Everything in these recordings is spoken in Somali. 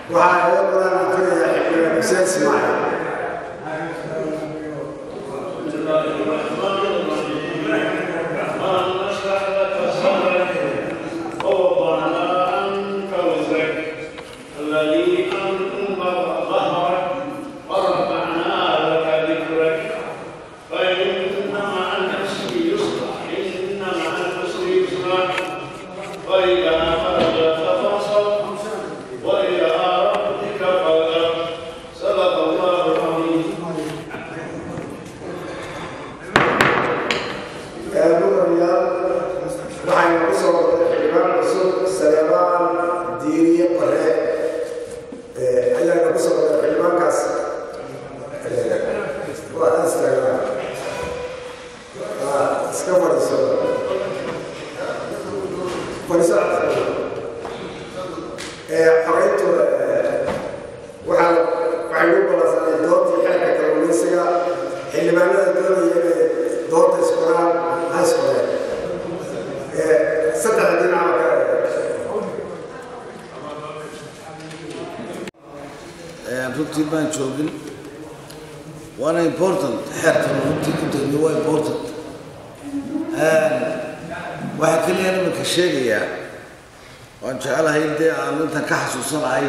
waxaa iga badan akrinaya xildhibaan xuseen ismaaciil الذي أنقض ظهرك ورفعنا لك ذكرك فإن مع العسر يسرا إن مع العسر يسرا وإذا فرجت فانصب وإلى ربك فارغب صدق الله العظيم mudanayaal waxaynu ku soo waday xildhibaan cusub saleebaan diiriye bare ayaana ku soo waday xildhibaankaas waa instagram iska fadhiiso fadhiiso xoreyntu waxaa waxay u balansanay doontii xeerka kalluumaysiga xildhibaanada doonaya inay doonta iskoraan ha iskoreen saddexda dhinaca kale runtii baan joogin waana important xeerkan runtii ku degniyo waa important waxaa keliya iminka sheegayaa waan jecelahay dee aan intan ka xasuusanahay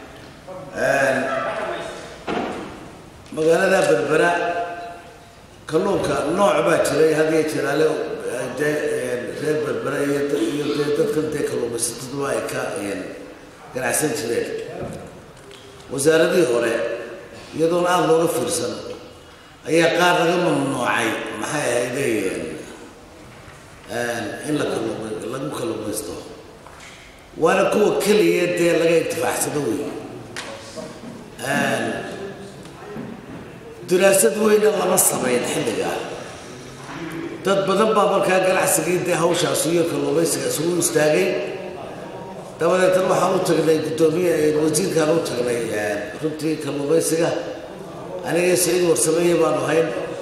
magaalada berbera kalluunka nooc baa jiray hadiya jiraale dee reer berbera iyo iyo dee dadkan dee kalluumaysatadu ay ka ganacsan jireen wasaaradihii hore iyadoona aada looga fiirsan ayaa qaar laga mamnuucay maxay ahaydeen in la kalluuma lagu kalluumaysto waana kuwa keliya dee laga intifaacsado wey daraasad weyna lama samayn xilligaa dad badan baa markaa ganacsigii dee hawshaas iyo kalluumaysiga isugu istaagay dabadeetna waxaan u tagnay guddoomiye wasiirkaan u tagnay runtii kalluumaysiga aniga saciid warsameeye baanu hayn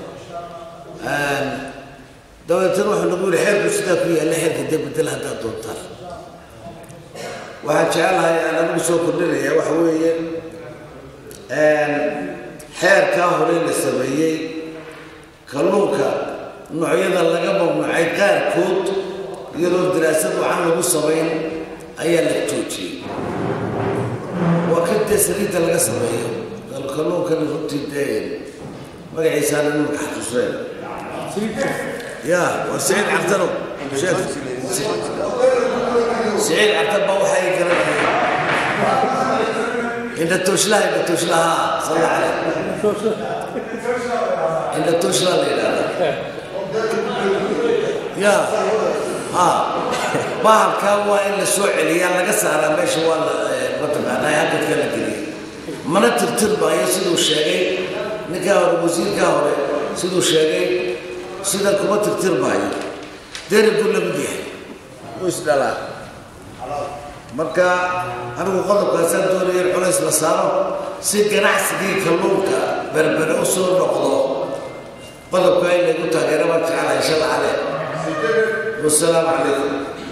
dabadeetna wuxuu nagu yihi xeerku sidaa ku yaalla xeerka dee bedel haddaad doontaan waxaan jecelahay aan anigu soo kordhinaya waxa weeye xeerkaa hore la sameeyey kalluunka noocyada laga mamnuucay qaarkood iyadoo daraasad wacan lagu samayn ayaa la joojiyey waa ka dee saliidda laga sameeyo kalluunkan runtii dee magaciisaan imanka xasuuseen ya waa saciid cabdano sheekh saciid cabdan baa waxay garanayeen indha tooslaha indha tooslaha salla caleh indha tooslaha la yidhahda ya ha bahalkaa waa in la soo celiyaa laga saaraa meesha waa la mataqaanaa hakadka la geliyay mana tirtirmaayo siduu sheegay ninkaa hore wasiirkaa hore siduu sheegay sida kuma tirtirmaayo deribuu la mid yahay wuu isdhalaa marka anigu qodobkaasaan doonaya in culays la saaro si ganacsigii kalluunka berbere u soo noqdo qodobkaa in laygu taageero baan jecelahay inshala caleh wasalaamu calaykum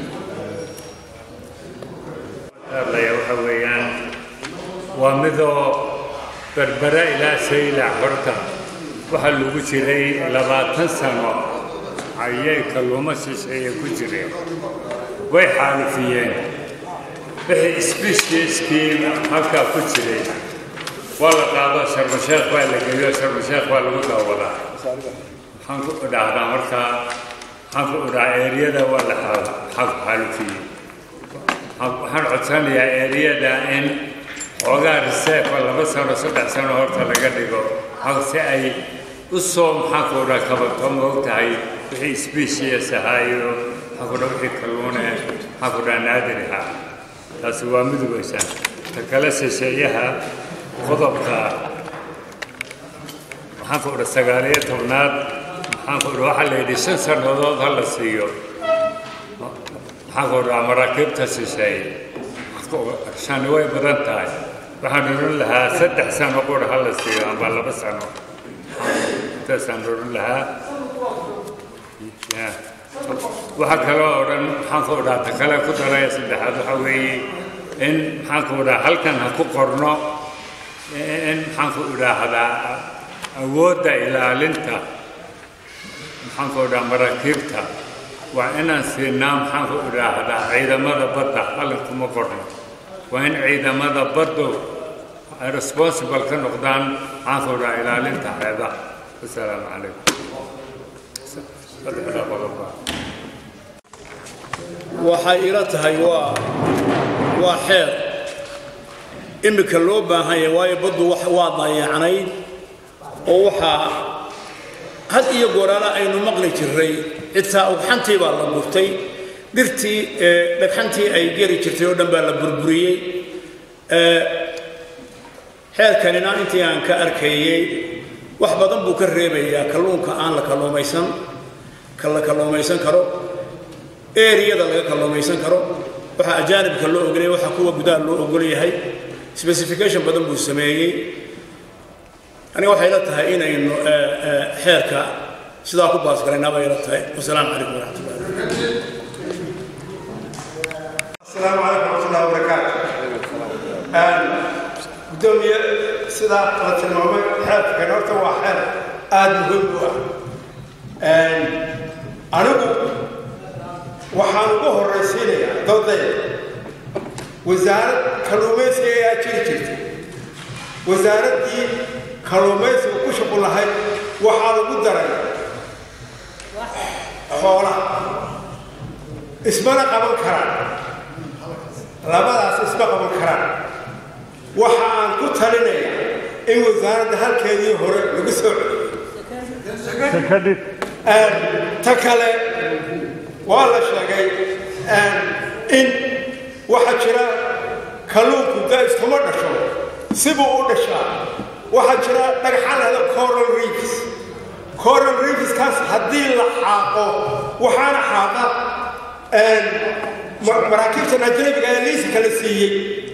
hadlaya waxa weeyaan waa midoo berbera ilaa saylac horta waxaa lagu jiray labaatan sano ayay kalluumo shisheeye ku jireen way xaalufiyeen wixii sbishskii halkaa ku jiray waa la qaado sharmasheekh baa la geeyo sharmasheekh baa lagu daawadaa maxaan ku idhaahdaa markaa maxaan ku idhahaa eeriyada waa la xaalufiyey waxaan codsanayaa eeriyada in xoogaa reseefa laba sano saddex sano horta laga dhigo si ay u soo maxaan ku idhaha kabato moog tahay wixii sbishiyas ahaayo maxaan ku dhaha wixii kalluune maxaan ku dhaha naadir ahaa taasi waa midugaysan ta kale shisheeyaha qodobka maxaan ku idha sagaaliyo tobnaad maxaan ku idha waxaa la yidhi shan sannadood ha la siiyo maxaan ku idhaa maraakiibta shisheeye shani way badan tahay waxaan oran lahaa saddex sano qura ha la siiyo amba laba sano intaasaan oran lahaa waxaa kaloo odhan maxaan ku idhaa ta kale ku daraya saddexaad waxaa weeye in maxaanku idhaha halkan ha ku qorno in maxaanku idhaahdaa awoodda ilaalinta maxaanku idhaha maraakiibta waa inaan siinaa maxaanku idhaahdaa ciidamada badda halkan kuma qorno waa in ciidamada baddu ay responsible ka noqdaan maxaanku idhaha ilaalinta xeebaha wasalaamu calaykum saddexdaa qodoba waxay ila tahay waa waa xeer iminka loo baahan yahay waayo baddu wax- waa dayacnayd oo waxaa had iyo gooraala aynu maqli jirray xitaa ugxantii baa la gurtay dhirtii ee dhagxantii ay geri jirtay oo dhan baa la burburiyey Ee, xeerkanina intii aan ka arkayey wax badan buu ka reebayaa kalluunka aan la kalluumaysan ka la kalluumaysan karo eriyada laga kalluumaysan karo waxaa ajaanibka loo ogolyahay waxaa kuwa gudaha loo ogol yahay specification badan buu sameeyey aniga waxay la tahay inaynu eh, eh, xeerka sidaa ku baasgalaynaa bay la tahay wasalaamu calaykum waraxmatullahi السلام عليكم ورحمة الله وبركاته. قدومي سيدا قلت المهم حال كنورتا وحال آد مهم هو. أنا waxaan ugu horraysiinayaa dowdaya wasaarad kalluumaysiga ayaa jiri jirtay wasaaraddii kalluumaysiga ku shuqul lahayd waxaa lagu daray xoolaha ismana qaban karaan labadaas isma qaban karaan waxa aan ku talinayaa in wasaaradda halkeedii hore lagu soo celiyo ta kale waa la sheegay in waxaa jira kalluunku da iskuma dhasho sibuu u dhashaa waxaa jira dhagxan lahda coral reefs coral reefskaas haddii la xaaqo waxaana xaaqa ma- maraakiibtan ajnabiga ee liiska la siiyey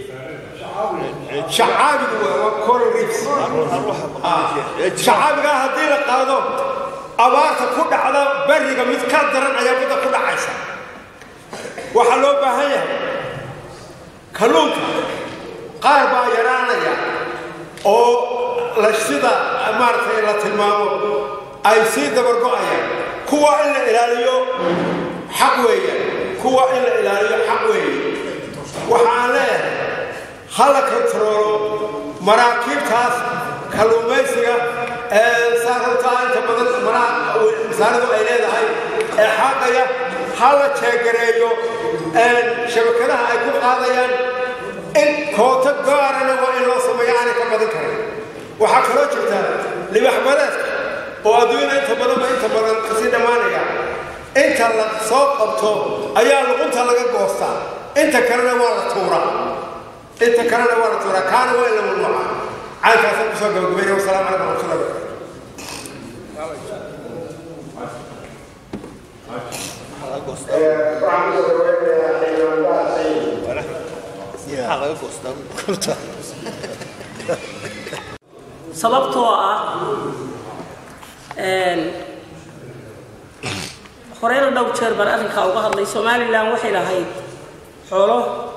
shacaabigu waa waa coral reefs Ah, shacaabigaa haddii la qaado abaarta ku dhacda beriga mid ka daran ayaa midda ku dhacaysa waxaa loo baahan yahay kalluunka qaar baa yaraanaya oo la sida maaragtay la tilmaamo ay sii dabargo'ayaan kuwa in la ilaaliyo xaq weeyaan kuwa in la ilaaliyo xaq weeye waxaan leeyahay ha la kontaroolo maraakiibtaas kalluumaysiga ee saaruntaa inta badan maraha masaaridu ay leedahay ee xaaqaya ha la jeegareeyo shabakadaha ay ku qaadayaan in koota gaarana waa in loo sameeyo aanay ka badan karin waxaa kaloo jirta libax badeedka oo adduunyada inta badanba inta badan kasii dhammaanaya inta la soo qabto ayaa luqunta laga goostaa inta kalena waa la tuuraa inta kalena waa la tuuraa kaana waa in la mamnuuca caynkaasaan kusoo gabagabeynaya wasalaamu calaykum waraxmatullahi wabarakatu sababtoo ah een, horeyna dhowr jeer baan arrinkaa uga hadlay somalilan waxay lahayd xoolo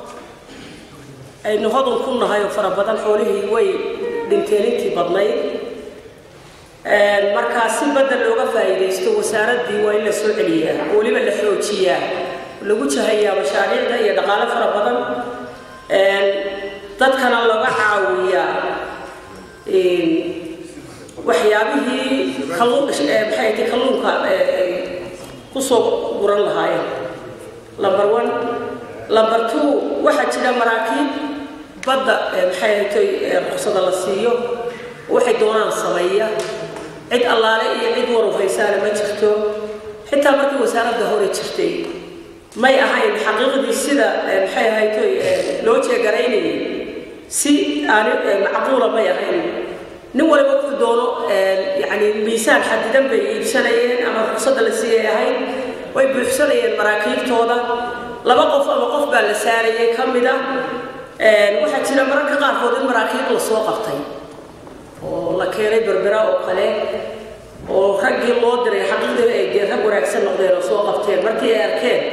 aynu hodan ku nahay oo fara badan xoolihii way dhinteen intii badnayd Een, markaa si badda looga faa'iidaysto wasaaraddii waa in la soo celiyaa oo weliba la xoojiyaa lagu jahayaa mashaariicda iyo dhaqaale fara badan Een, dadkana laga caawiyaa een, waxyaabihii kalluun eh, maxay ahayd kalluunka eh, ay ku soo guran lahaayeen number one number two waxaa jira maraakiib badda eh, maxay ahayd eh, ruqsada la siiyo waxay doonaan sameeya cid allaale iyo cid waru haysaana ma jirto xitaa markii wasaaradda hore jirtay may ahayn xaqiiqdii sida eh, maxay ahayd eh, loo jeegaraynayay si aan eh, macquula may ahayn nin waliba wuxuu doono yani miisaan xadidan bay iibsanayeen ama ruqsadda la siiyay ahayd way buuxsanayeen maraakiibtooda laba qof ama qof baa la saarayay ka mid a waxaa jira mararka qaarkood in maraakiib la soo qabtay oo la keenay berbera oo kale oo raggii loo diray xaqiiqdii ay dee rag wanaagsan noqdeen oo soo qabteen markii ay arkeen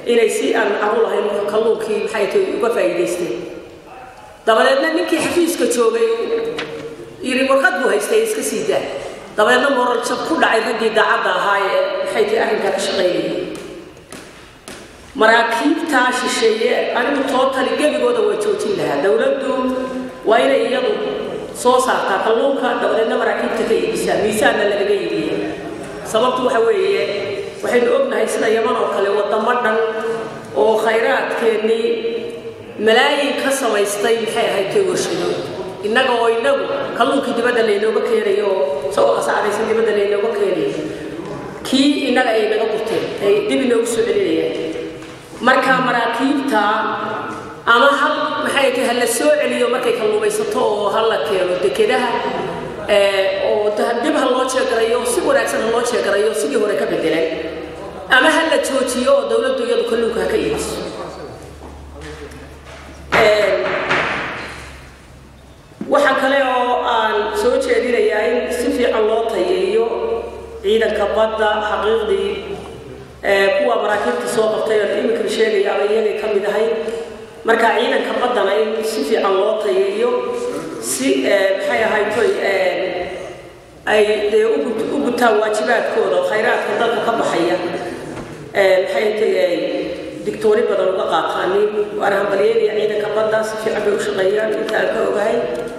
inay si aan caru lahayn kalluunkii maxay tahay uga faa'iidaysteen dabadeedna ninkii xafiiska joogay yiri warqad buu haystay iska sii daa dabadeedna moral jab ku dhacay raggii daacadda ahaa ee maxay tahay arrinkaa ka shaqaynayay maraakiibtaa shisheeye anigu tootali gebigooda waa joojin lahaa dowladdu waa inay iyadu soo saartaa kalluunka dabadeedna maraakiibta ka iibisaa miisaanna lagaga iibiya sababtu waxa weeye waxaynu ognahay sida yaman oo kale wadamo dhan oo khayraadkeennii malaayin ka samaystay maxay ahayd kay warshado innaga oo inagu kalluunkii dibadda laynooga keenayo oo isagoo qasaacdaysan dibadda laynooga keenayo kii innaga ay naga gurteen ay dib inoogu soo celinayaan marka maraakiibta ama hal maxay tahay hala soo celiyo markay kalluumaysato oo hal la keeno dekedaha oo dib ha loo jeegarayo si wanaagsan ha loo jeegarayo sidii hore ka bedelan ama ha la joojiyo oo dowladdu iyadu kalluunka ha ka iibiso waxaa kale oo aan soo jeedinayaa in si fiican loo tayeeyo ciidanka badda xaqiiqdii kuwa maraakiibta soo qabtay oo imika sheegaya ama iyagay ka mid ahay marka ciidanka baddana in si fiican loo tayeeyo si maxay ahayd toy ay dee u gutaan waajibaadkooda oo khayraadka dalka ka baxaya maxay tahay digtooni badan uga qaataanin waana hambalyeynaya ciidanka badda si fiican bay u shaqeeyaan inta aan ka ogahay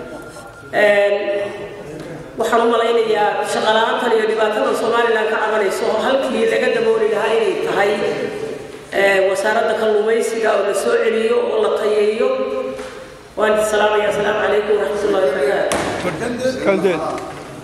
waxaan u malaynayaa shaqala-aantan iyo dhibaatada somalilan ka cabanayso oo halkii laga dabooli lahaa inay tahay wasaaradda kalluumaysiga oo la soo celiyo oo la tayeeyo waan idin salaamaya asalaamu calaykum waraxmat ullahi wabarakaatu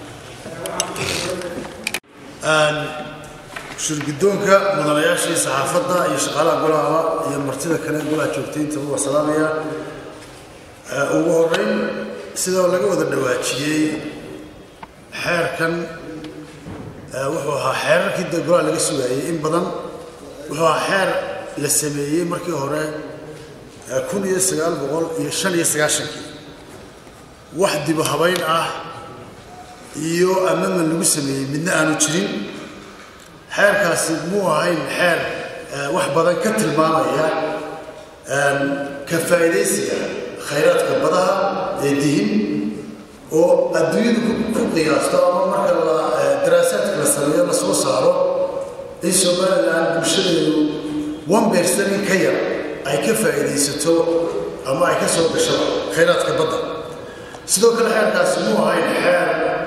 shirgidoonka mudanayaashii saxaafadda iyo shaqaalaha golaha iyo martida kale golaha joogtaynta waa salaamaya ugu horeyn sidoo laga wada dhawaajiyey xeerkan wuxuu ahaa xeerarkii de golaha laga sugaayey in badan wuxuu ahaa xeer la sameeyey markii hore kun iyo sagaal boqol iyo shan iyo sagaashankii wax dibu habayn ah iyo amaman lagu sameeyey midna aanu jirin xeerkaasi muu ahayn xeer wax badan ka tilmaamaya ka faa'iidaysiga khayraadka badaha ee dihin oo adduunyadu ku qiyaasto ama marka la daraasaadka la sameeyo la soo saaro in somalilan bulshadeedu one percent in ka yar ay ka faa'iidaysato ama ay ka soo gasho khayraadka badda sidoo kale xeerkaasi muu ahayn xeer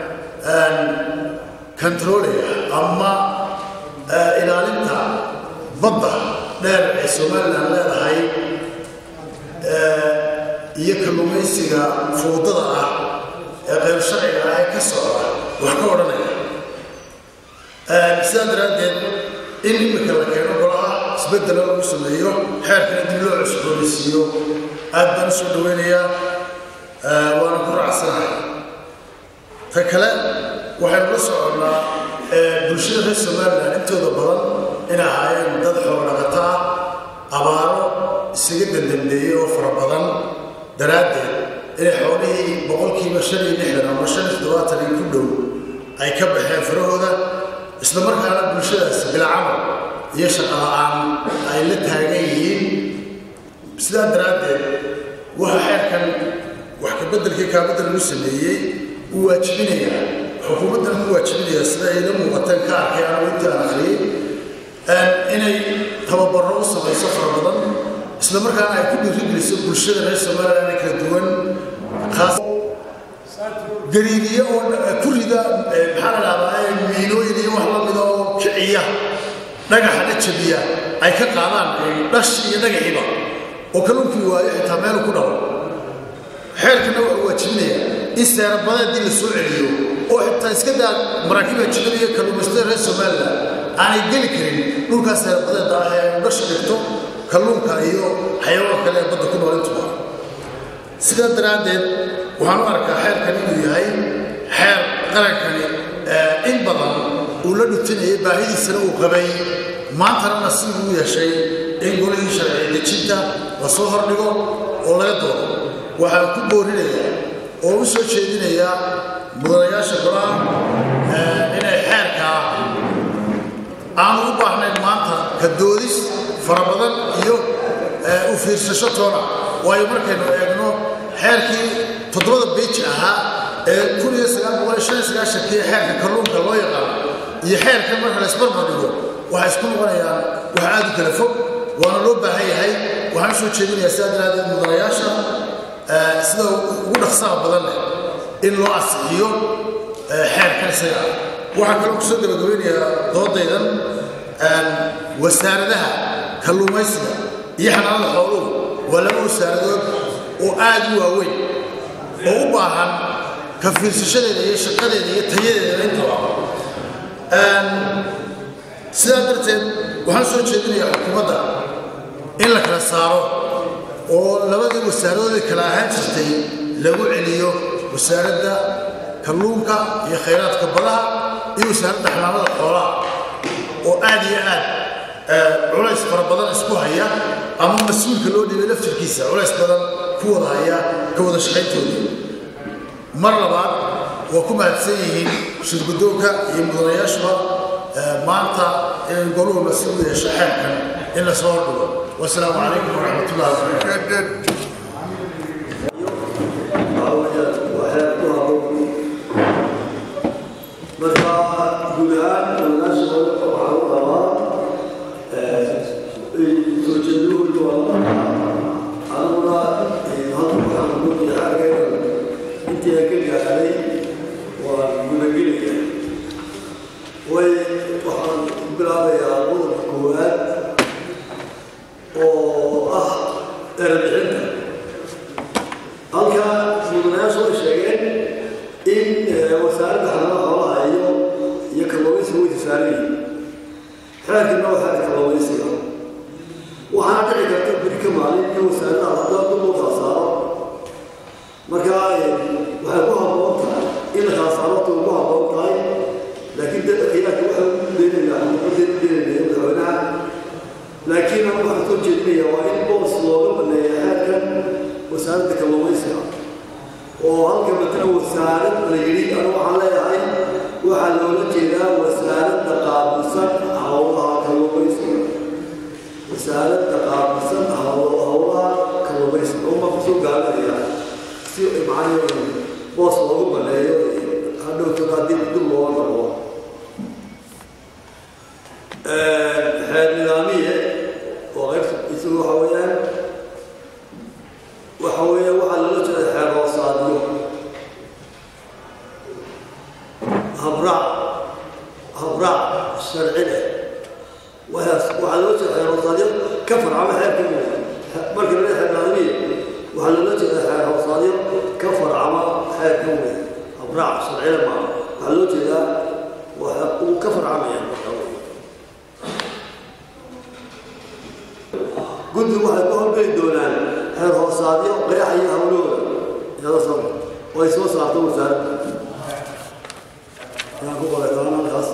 controlaya ama ilaalinta badda dheer ee somalilan leedahay iyo kalluumaysiga fuudada ah ee qayb sharciga ah ee ka socda wax ka odhanaya sidaa daraaddeed in imika la keeno golaha isbeddelo lagu sameeyo xeerkana dib loo cusboonaysiiyo aad baan u soo dhaweynayaa waana ku raacsanahay ta kale waxaynu la soconnaa bulshada reer somalilan intooda badan inay ahaayeen dad xoolodhaqato ah abaaro isaga dandambeeyey oo fara badan daraaddeed inay xoolihii boqolkiiba shan iyo lixdan ama shan iyo toddobaatan in ku dhow ay ka baxeen farahooda isla markaana bulshadaasi bilcamal iyo shaqo la-aan ay la taagan yihiin sidaa daraaddeed waxa xeerkan wax ka beddelkii kaabadda lagu sameeyey uu waajibinayaa xukuumaddan ku waajibinayaa sida ayla muuqateen ka arkay anigu intii aan akhriyey inay tababarro u samayso fara badan isla markaana ay ku dhiirigeliso bulshada reer somalilan ee kala duwan khaas gariiriye oo ku rida maxaa la dhahdaa miinooyin iyo wax lamida oo kiciya dhagaxana jabiya ay ka qaadaan dhash iyo dhagaxiba oo kalluunkii waayo xitaa meelu ku dhalo xeerkana wuxuu waajibinayaa in seerabadeedii la soo celiyo oo xitaa iska daa maraakiibha jibada iyo kalluumaysatada reer somalilan aanay geli karin dhulkaas seerabadeeda ah ee dhasha dhigto kalluunka iyo xayawaan kale ee badda ku nool intuba sidaa daraaddeed waxaan u arkaa xeerkan inuu yahay xeer qarankani in badan uu la dhutinayay baahidiisana uu qabay maantana nasiib uu yeeshay in golihii sharci dejinta la soo hordhigo oo laga doodo waxaan ku boorinayaa oo u soo jeedinayaa mudanayaasha golaha inay xeerkaa aanu u baahnayn maanta ka doodis fara badan iyo u fiirsasho toona waayo markaynu eegno xeerkii toddobada beji ahaa ee kun iyo sagaal boqol iyo shan iyo sagaashankii xeerka kalluunka loo yaqaano iyo xeerkan marka la isbarbar dhigo waxay isku noqonayaan wax aad u kala fog waana loo baahan yahay waxaan soo jeedinayaa sidaa daraadeed mudanayaasha sida ugu dhaqsaha badan leh in loo asixiyo xeerkan isaga ah waxaan kaloo kusoo gabagabeynayaa doodaydan wasaaradaha kalluumaysiga iyo xanaanada xooluhu waa laba wasaaradood oo aad u waaweyn oo u baahan ka fiirsashadeeda iyo shaqadeeda iyo tayadeeda intaba sidaa darteed waxaan soo jeedinayaa xukuumadda in la kala saaro oo labadii wasaaradoodii kala ahaan jirtay lagu celiyo wasaaradda kalluunka iyo khayraadka badaha iyo wasaaradda xanaanada xoolaha oo aad iyo aad culays fara badan isku haya ama mas-uulka loo dhiibay laftirkiisa culays badan ku wada haya ka wada shaqayntooda mar labaad waa ku mahadsan yihiin shirgudoonka iyo mudanayaashuba maanta in goluhu nasiib u yeesho xeerkan in la soo hordhigo wasalaamu calaykum waraxmat ullahi wabarakaatu marka guud ahaan wanaashooda waxaa u qabaa soo jeeduhooda waa aniguna halka waxaan ku diyaargayna intii aan ka gaaray waan gudagelaya way waxaan bilaabayaa qodobka koowaad oo ah erebixinta halka mudanayaashu way sheegeen in wasaaradda xanaanada xoolaha iyo iyo kalluumaysiga way tisaarayiin xeerkina waa xeerka kalluumaysiga waxaana dhici karta beri ka maalin in wasaaradda haddaba dib loo kala saaro marka waxay ku habboon tahay in la kala saaro waqti ugu habboon tahay laakiin dadka khilaafka waxay u deenayaa xukuumadda u deenaya madaxweynaha laakiin anigu waxaan soo jeedinaya waa in boos looga baneeya xeerkan wasaaradda kalluumaysiga oo halka matala wasaarad la yidhi anu waxaan leeyahay waxaa loola jeedaa wasaaradda qaabilsan howlaha kalluumaysiga wasaaradda qaabilsan howlaha kalluumaysiga uma kusoo gaabanaya si macnaheedu boos loogu baneeyo hadhowto haddii dib looga noqdo xeer nidaamiye oo qaybta isagu waxa weeyaan waxa weeye waxaa loola jeeda xeer hoosaadyo habraac habraac sharci leh waxaas waxaa loola jeeda xeer hoosaadyo ka farcama xeerka marka la xeer nidaamiye waxaa loola jeeda xeer hoosaadyo ka farcama xeerka wey habraac sharcile maaha waxaa loo jeedaa waxa uu ka farcamaya marka guddigu waxay ku horgeli doonaan xeer hoosaadyo qeexa iyo hawlooda iyada soo oo ay soo saarto wasaaradda ayaan ku qoray taana halkaas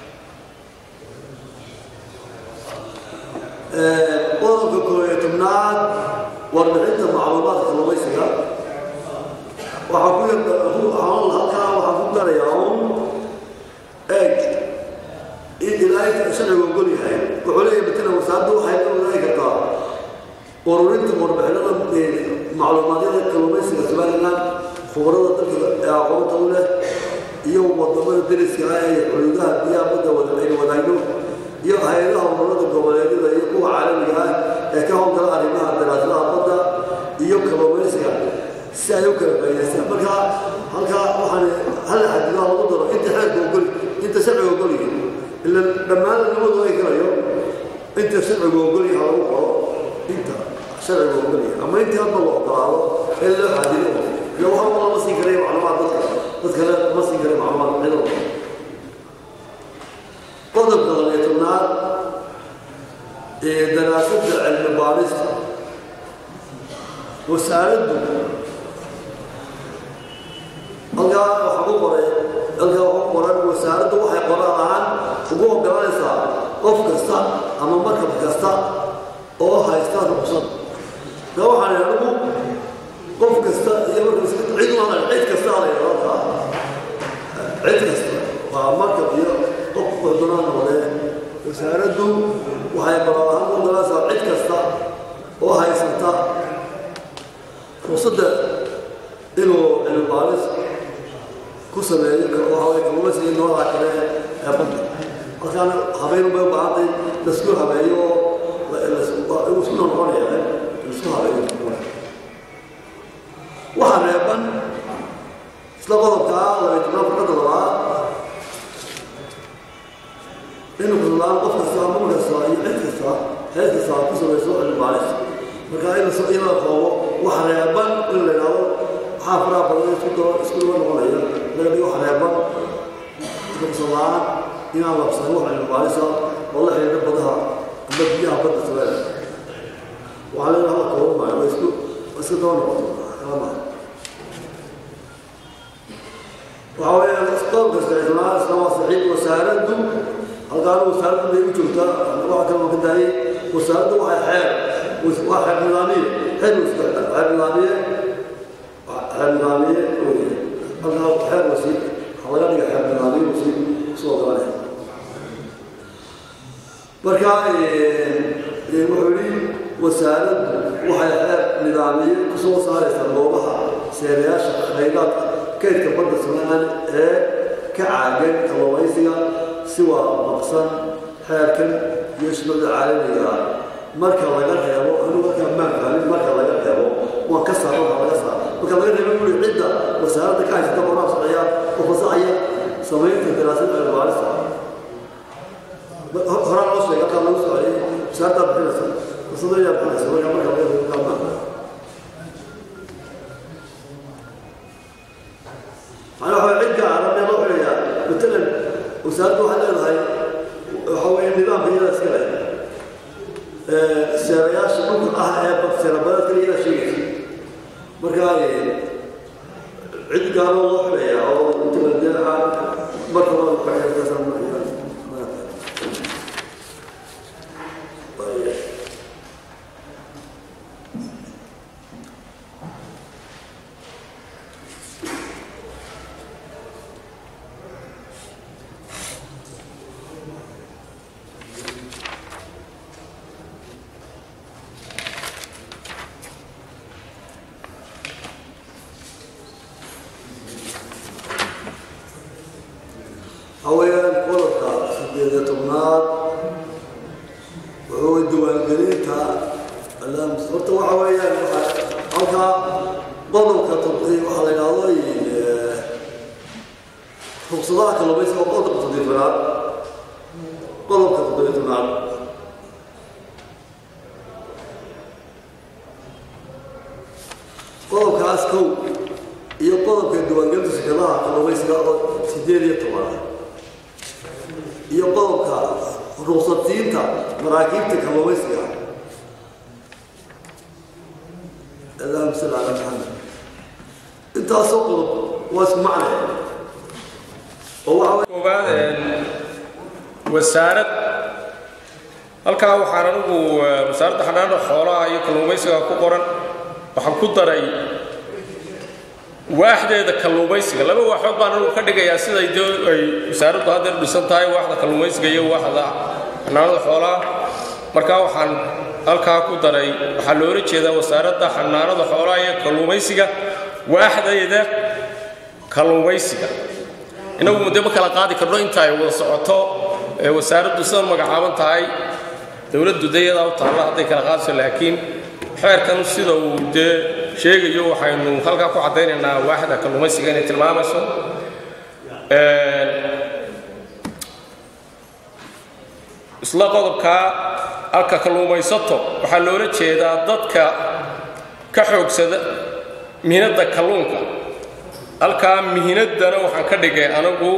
qodobka koob iyo tobnaad warbixinta macluumaadka kalluumaysiga waxaa ku yaqaan halkaa waxaa ku darayaa un eeg in ilaahay sharcigu ogol yahay wuxuu leeyahay matala wasaaraddu waxay la wadaagi kartaa ururinta warbixinada macluumaadyada kalluumaysiga somaliland khubarada dalka ee aqoonta u leh iyo wadamada deriska ah ee xuduudaha biyaha badda wada aynu wadaagno iyo hay-adaha ururada goboleedyada iyo kuwa caalamiga ah ee ka howlgala arrimaha daraasadaha badda iyo kalluumaysiga si ay u kala faa'iidaystaan marka halkaa waxaan hal xadidaa lagu daro inta xeerka ogol inta sharciga ogol yahay ila dhammaan labadu ay galayo inta sharciga ogol yahay lagu qoro inta sharciga ogol yahay ama intii hadda la ogolaado ee loo xadido ila waxa lama siin karay macluumaad dadka dad kale ma siin karay macluumaad cido qodobka labiyo tobnaad ee daraasadda cilmi baarista wasaaraddu halkaa waxaa ku qoray halkaa waxaa ku qoran wasaaraddu waxay qoran ahaan ugu ogolanaysaa qof kasta ama markab kasta oo haysta ruqsad ka waxaan anigu qof kasta iyo markab cid ma cid kasta ala yidhahdaa cid kasta waa markab iyo qof qudunaan noqdee wasaaraddu waxay ballan ahaan u dalaysaa cid kasta oo haysata fursadda inuu cilmi baaris ku sameeyo waxaway kalluumaysiga noolaha kale ee badda markaana habeen bay u baahantay laisku habeeyo oo isku noqonaya laisku habeeyo waxaa reeban isla qodobkaa labay tobnaan farqada labaad inuu kulaan qof kasta ama kasta iyo cid kasta hees kasta ku samayso cilmi baaris marka in la in la qoobo waxa reeban in la yidhaahdo waxaa faraha badan isku daba isku daba noqonaya laga dhigo waxa reeban iska kusalaan inaan labsan wax cilmi baarisa oo la xidhiidha badaha ama biyaha badda sameeya waxaa leedahay la qoobo maayo waa isku isku daba noqoto kala maayo waxaa weeyaan qodobka isticmaal isla waa saxiib wasaaraddu halkaan wasaaraddu bay u joogtaa waxa kale oo ka daayay wasaaraddu waxay xeer waa xeer nidaamiye xeer xeer nidaamiye xeer nidaamiye weeye halkaa xeer wasiir waxaa laga dhiga xeer nidaamiye wasiir soo galanaya marka wuxuu yidhi wasaaraddu waxay xeer nidaamiye kusoo saaraysaa goobaha seerayaasha khayraadka kaydka badda somalilan ee ka caagan kalluumaysiga si waafaqsan xeerkan iyo shuruucda caalamiga ah marka laga reebo anigu markaa maan fahmin marka laga reebo waan ka saaro waxa laga saaro marka laga reebo guri cidda wasaaradda ka haysata qoraal sharciya oo fasaxaya samaynta daraasada cilmibaarista horaa loo sheegay halkaa lagu socday wasaaraddaa bixinaysa wasadayaa bixinaysa marka marka laga reebo kaa maan أنا هو عدة أنا ما أقول يا مثلا وسألت واحد قال هاي هو النظام في هذا السكرة السيرياش ممكن أه بس سيربات كلي لا شيء مركاي عد قالوا الله عليا أو مثلا جاء مرة ما بعد كذا ما haweenan qodobka sideed iyo tobnaad wuxuu diiwaangelinta horta waxa weeyaan waxa halkaa qodobka tobtay waxaa la yidhahdo ruqsadaha kalluumaysiga oo qodobka toddobiy tobnaad qodobka toddobiy tobnaad qodobkaas kow iyo qodobka diiwaangelinta shirkadaha kalluumaysiga oo sideed iyo tobanaad iyo qodobka ruqsatiinta maraakiibta kalluumaysiga allahuma salli calaa maxamed intaasoo qodob waa isku macne oo waxa koowaad wasaarad halkaa waxaan anigu wasaaradda xanaanada xoolaha iyo kalluumaysiga ku qoran waxaan ku daray waaxdeeda kalluumaysiga laba waaxood baan anigu ka dhigayaa siday de ay wasaaraddu haddeer dhisan tahay waaxda kalluumaysiga iyo waaxda xanaanada xoolaha markaa waxaan halkaa ku daray waxaa loola jeedaa wasaaradda xanaanada xoolaha iyo kalluumaysiga waaxdeeda kalluumaysiga inagu de ma kala qaadi karno inta ay wada socoto ee wasaaraddu sida magacaaban tahay dowladdu de iyadaa u taalla hadday kala qaadayso laakiin xeerkan sida uu dee sheegayo waxaynu halkaa ku caddaynaynaa waaxda kalluumaysiga inay tilmaamayso isla qodobkaa halka kalluumaysato waxaa loola jeedaa dadka ka xoogsada mihinadda kalluunka halkaa mihinaddana waxaan ka dhigay anagu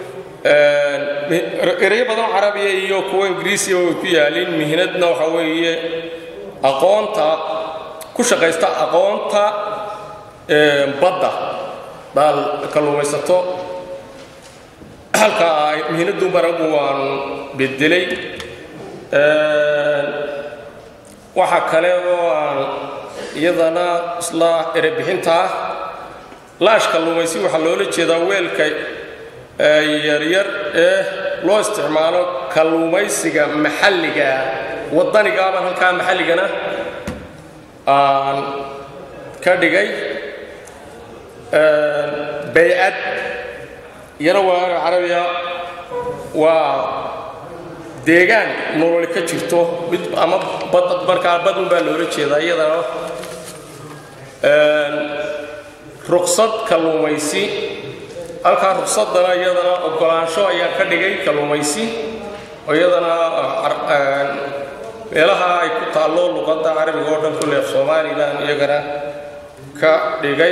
erayo badan carabiya iyo kuwa ingiriisiya way ku yaalin mihinadna waxa weeye aqoonta ku shaqaysta aqoonta badda daal kalluumaysato halka ay mihinaddu baragu waan bedelay waxa kale oo aan iyadana isla erebixinta ah laash kalluumaysi waxaa loola jeedaa weelka yaryar ee loo isticmaalo kalluumaysiga maxalliga waddanigaaba halkaa maxalligana aan ka dhigay baycad iyana waa carabiya waa deegaan nololi ka jirto mid ama bad markaa badun baa loola jeedaa iyadana ruqsad kalluumaysi halkaa ruqsadana iyadana ogolaansho ayaan ka dhigay kalluumaysi oo iyadana meelaha ay ku taallo luqadda carabiga oo dhan kulle af somalilan iyagana ka dhigay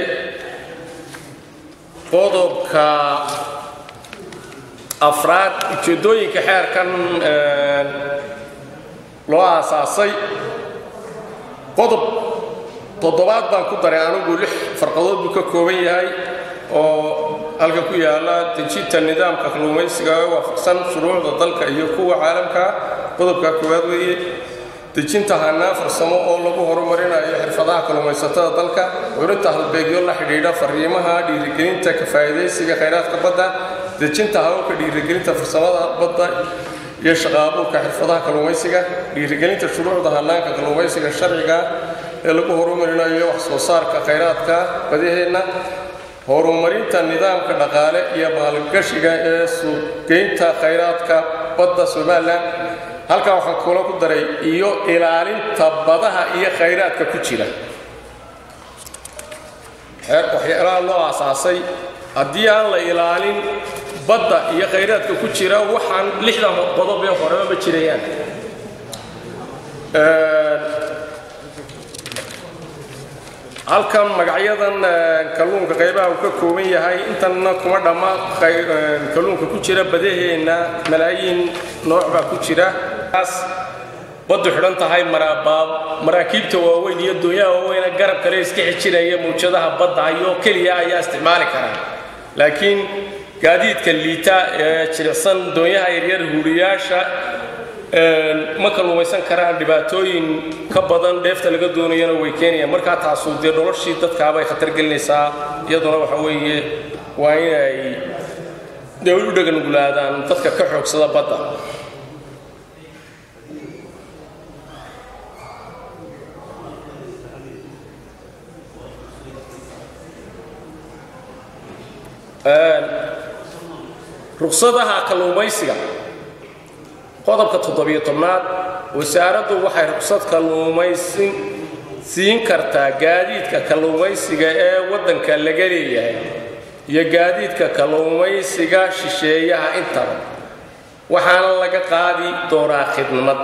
qodobka afraad ujeeddooyinka xeerkan loo aasaasay qodob toddobaad baan ku daray anigu lix farqadood buu ka kooban yahay oo halka ku yaala dejinta nidaamka kalluumaysiga ee waafaqsan shuruucda dalka iyo kuwa caalamka qodobka koowaad weeye dejinta hanaan farsamo oo lagu horumarinayo xirfadaha kalluumaysatada dalka curinta halbeegyo la xidhiidha fariimaha dhiirigelinta ka faa'iidaysiga khayraadka badda dejinta hababka dhiirigelinta farsamada badda iyo shaqaabuurka xirfadaha kalluumaysiga dhiirigelinta shuruucda hanaanka kalluumaysiga sharciga ee lagu horumarinayo wax soo saarka khayraadka badaheenna horumarinta nidaamka dhaqaale iyo maalgashiga ee suuqgeynta khayraadka badda somalilan halkaa waxaan kula ku daray iyo ilaalinta badaha iyo khayraadka ku jira waxyaalaha loo aasaasay haddii aan la ilaalin badda iyo khayraadka ku jira waxaan lixdan qodob ee horeba ma jirayaan halkan magacyadan kalluunka qaybaha uu ka kooban yahay intanna kuma dhamma kalluunka ku jira badaheenna malaayiin nooc baa ku jira baddu xidhan tahay maraakiibta waaweyn iyo doonyaha waaweyne garab kale iska xijinaya mawjadaha badda iyo keliya ayaa isticmaali karaa laakiin gaadiidka liita ee jilicsan doonyaha yaryar huuriyaasha ma kalluumaysan karaan dhibaatooyin ka badan dheefta laga doonayana way keenayaan markaa taasu dee noloshii dadkaabay khatar gelinaysaa iyaduna waxa weeye waa inay dee u dhaganugulaadaan dadka ka xoogsada badda ruqsadaha kalluumaysiga qodobka toddobiyo tobnaad wasaaraddu waxay ruqsad kalluumaysi siin kartaa gaadiidka kalluumaysiga ee waddanka laga leeyahay iyo gaadiidka kalluumaysiga shisheeyaha intaba waxaana laga qaadi doonaa khidmad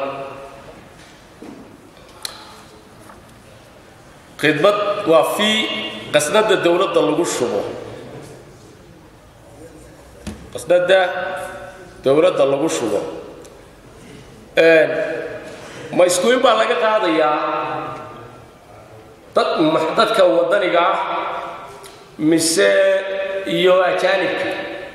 khidmad waa fii qasnada dowladda lagu shubo qasnada dowladda lagu shubo ma iskuin baa laga qaadayaa dad dadka waddaniga ah mise iyo ajaanibka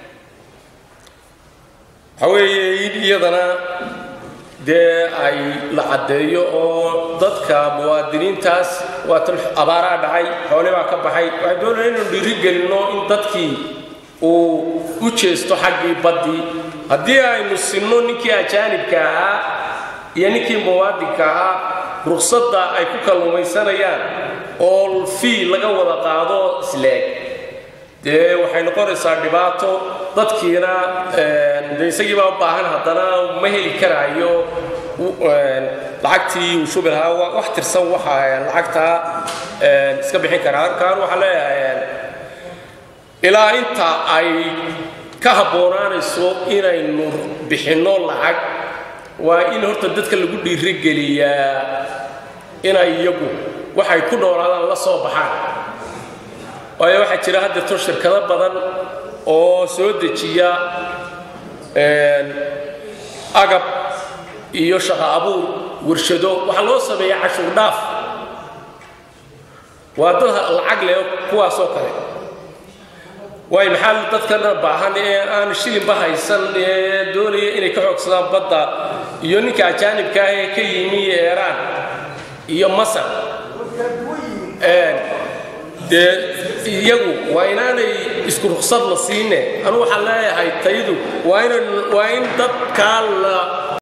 waxa weeye in iyadana dee ay la caddeeyo oo dadka muwaadiniintaas waa tan abaaraa dhacay xoole baa ka baxay waxay doonaya inaynu dhiiri gelinno in dadkii uu u jeesto xaggii baddii haddii aynu sinno ninkii ajaanibka ahaa iyo ninkii muwaadinka ahaa ruqsadda ay ku kalluumaysanayaan oo fii laga wada qaado isleeg dee waxay noqonaysaa dhibaato dadkiina de isagii baa u baahan haddana ma heli karaayo lacagtii uu shubi lahaa wax tirsan waxa lacagtaa iska bixin karaa halkaan waxaa leeyahay ilaa inta ay ka habboonaanayso inaynu bixinno lacag waa in horta dadka lagu dhiirigeliyaa inay iyagu waxay ku noolaadaan la soo baxaan waayo waxaa jira haddeerto shirkado badan oo soo dejiya agab iyo shaqo abuur warshado waxaa loo sameeya cashuur dhaaf waa dad lacag leh kuwaasoo kale waayo maxaa dadkana baahan ee aan shilinba haysan ee doonaya inay ka xoogsadaan badda iyo ninka ajaanibka ah ee ka yimi eeraan iyo masar dee iyagu waa inaanay isku ruqsad la siine anu waxaan leeyahay tayadu waa in waa in dadkaa la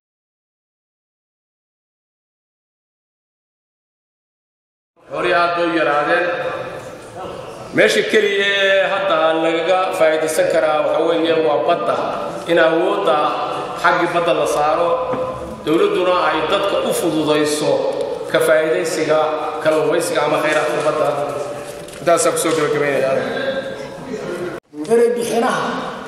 hore aad bay u yaraadeen meesha keliya ee hadda lagaga faa'iidaysan karaa waxa weeye waa badda in awoodda xaggii badda la saaro dowladduna ay dadka u fududayso ka faa'iidaysiga kalluumaysiga ama khayraadka badda intaasaa kusoo gabagabaynaya ereybixinaha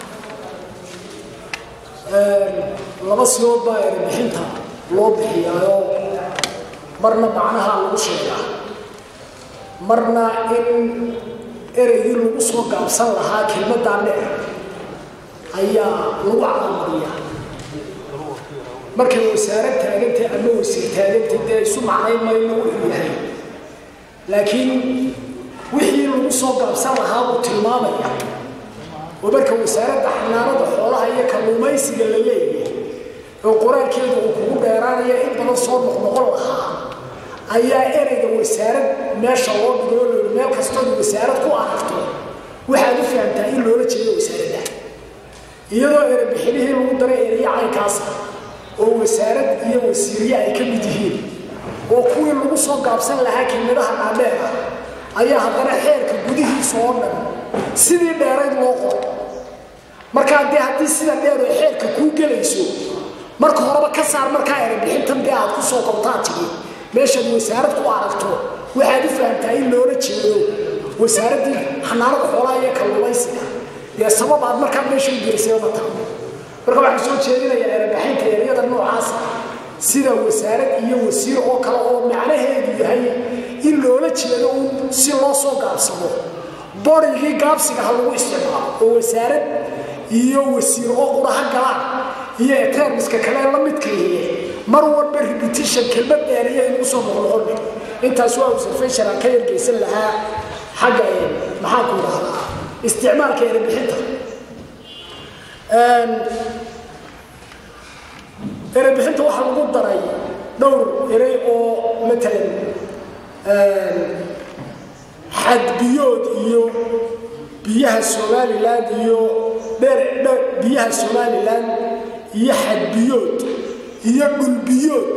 laba sigood baa ereybixinta loo bixiyaayo marna macnaha lagu sheegaa marna in ereygii lagu soo gaabsan lahaa kelmaddaa dheer ayaa lagu calaamadiyaa markay wasaarad taagantay ama wasiir taagantay dee isu macnayn mayno wuxuu yahay laakiin wixii lagu soo gaabsan lahaa buu tilmaamaya oo marka wasaaradda xanaanada xoolaha iyo kalluumaysiga la leeyahay oo qoraalkeedu uu kugu dheeraanaya in badan soo noqnoqon lahaa ayaa ereyga wasaarad meesha loo dhigoo loohi meel kastood wasaarad ku aragto waxaad u fahamtaa in loola jeedo wasaaradda iyadoo erebixinihii lagu daray ereya caynkaasa oo wasaarad iyo wasiiriye ay ka mid yihiin oo kuwii lagu soo gaabsan lahaa kelmadaha dhaadheer ah ayaa haddana xeerka gudihiisa oo dhan sidii dheerayd loo qoro markaa dee haddii sida dheer oo xeerka kuu gelayso marka horeba ka saar markaa erebixintan dee aad ku soo qabtaa tigi meeshaad wasaarad ku aragto waxaad u fahamtaa in loola jeedo wasaaraddii xanaanada xoolaha iyo kalluumaysiga dee sabab aad markaa meesha u gelisay ma taho marka waxaan soo jeedinayaa erebixinta ereyada noocaasa sida wasaarad iyo wasiir oo kale oo macnaheedu yahay in loola jeedo un si loo soo gaabsado borigii gaabsiga ha lagu isticmaalo oo wasaarad iyo wasiir oo quraha galaan iyo etermiska kale la midka yihiin mar walba repetition kelmad dheeriya inugu soo noqnoqon intaas waa observation aan ka yargeysan lahaa xagga maxaan ku idhahdaa isticmaalka erebixinta erebixinta waxaa lagu daray dhowr erey oo matalan xadbiyood iyo biyaha somaliland iyo dheer dheer biyaha somaliland iyo xadbiyood iyo dhulbiyood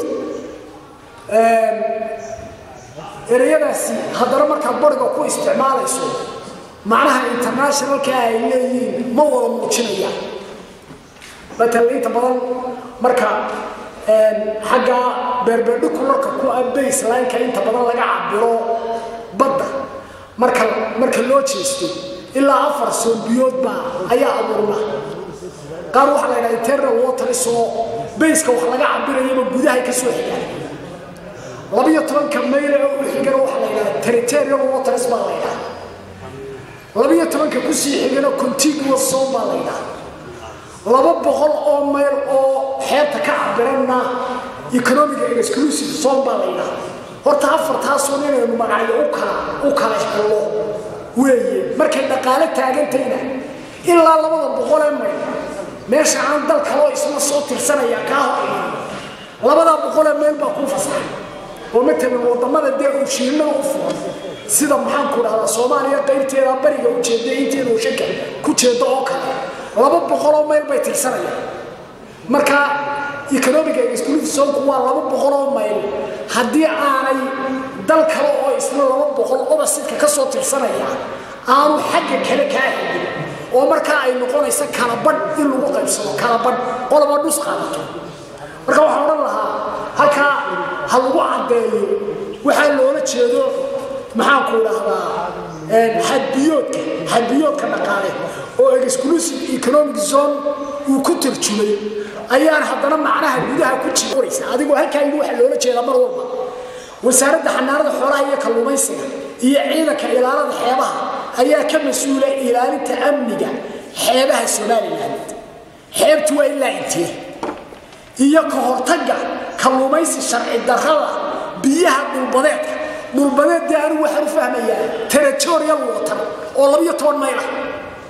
ereyadaasi haddana markaad bariga ku isticmaalayso macnaha internationalka ay leeyihiin ma wada muujinayaan matalan inta badan marka xagga beerberdhikularka ku ah baselineka inta badan laga cabiro badda marka marka loo jeesto ilaa afar soombiyood baa ayaa abuurna qaar waxaa la ydhaha internal waters oo bayska wax laga cabirayaba gudahay ka soo xigaan labiyo tobanka mayle oo u xigana waxaa la ydhaha territorial waters baa la ydhaha labiyo tobanka kusii xigana contiguous zone baa la ydhaha laba boqol oo mayl oo xeebta ka cabiranna economic exclusive zone baa la ydhaha horta afartaasun inaynu magacyo u kala u kala hello weeye markay dhaqaale taagantayna ilaa labada boqolee mayl meesha aan dal kaloo isla soo tirsanaya kaa horeeya labadaa boqolee meel baa kuu fasaxay oo matalan wadamada dee ujiinada u furan sida maxaan ku dhahdaa soomaaliya qaybteeda bariga ujeeda inteeda ushanka ku jeeda oo kale laba boqoloo mayl bay tirsanayaan marka economic exclusive zonku waa laba boqoloo mayl haddii aanay dal kale oo isla laba boqol obasidka ka soo tirsanaya aanu xagga kale kaa xigin oo markaa ay noqonaysa kalabadh in lagu qaybsado kalabadh qoloba dhus qaadato marka waxaan odhan lahaa halkaa ha lagu caddeeyo waxaa loola jeedo maxaanku idhaahdaa xadbiyoodka xadbiyoodka dhaqaale oo exclusive economic zone uu ku tarjumay ayaan haddana macnaha gudaha ku jiraysa adigoo halkaa yidhi waxaa loola jeedaa mar walba wasaaradda xanaanada xoolaha iyo kalluumaysiga iyo ciidanka ilaalada xeebaha ayaa ka mas-uula ilaalinta amniga xeebaha somaliland xeebtu waa ilaa intee iyo ka hortagga kalluumaysi sharci darrada biyaha dhulbadeedka dhulbadeeddii anigu waxaan u fahmayaa territorial water oo labiyo toban mayl ah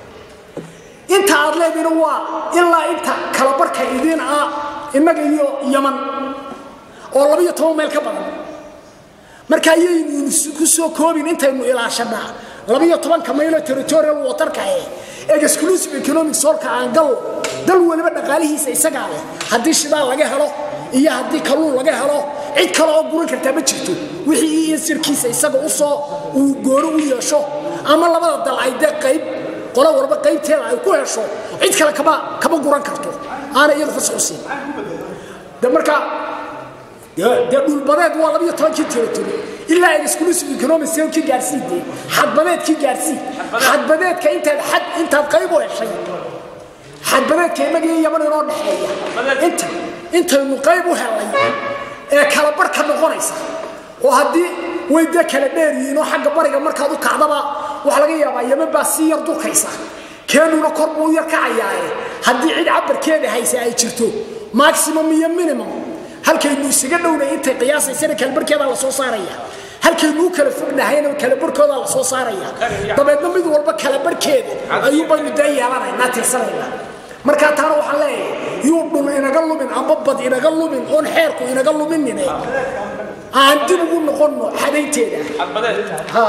inta aad leediina waa ilaa inta kalabarka idiin ah innaga iyo yaman oo labiyo toban mayl ka badan marka ayaynu ku soo koobin intaynu ilaashanaa labiyo tobanka maylo territorial waterka eh ee exclusive economic solka aan gal dal waliba dhaqaalihiisa isagaa leh haddii shidaal laga helo iyo haddii kalluun laga helo cid kale oo guran kartaa ma jirto wixii iyo sirkiisa isaga usoo uu gooro u yeesho ama labada dal ay dee qayb qolo walba qaybteeda ay ku hesho cid kale kama kama guran karto aana iyadu fasax u siin de marka dee dhulbadeed waa labiyo tobankii territory ilaa exclusive economic sale-kii gaarsii dee xadbadeedkii gaarsii xadbadeedka intaad xad intaad qayb u heshay xadbadeedka innaga iyo yaman inoo dhexeeya inta intaynu qayb u helay ee kala bar ka noqonaysa oo haddii way dee kala dheer yihiin oo xagga bariga markaad u kacdaba waxa laga yaabaa yaman baa sii yar durkaysa keenuna kor buu u yar kacayaaye haddii cid cabarkeeda haysa ay jirto maximum iyo minimum halkaynu isaga dhownay intay qiyaasaysana kalabarkeeda la soo saaraya halkaynu u kala fognahayna kalabarkooda la soo saaraya dabeedna mid walba kalabarkeeda ayuu baynu dee yeelanaynaa tirsanayna markaa taana waxaan leeyahay yuu dhul inaga lumin amba bad inaga lumin oon xeerku inaga luminine aan dib ugu noqonno xadaynteeda ha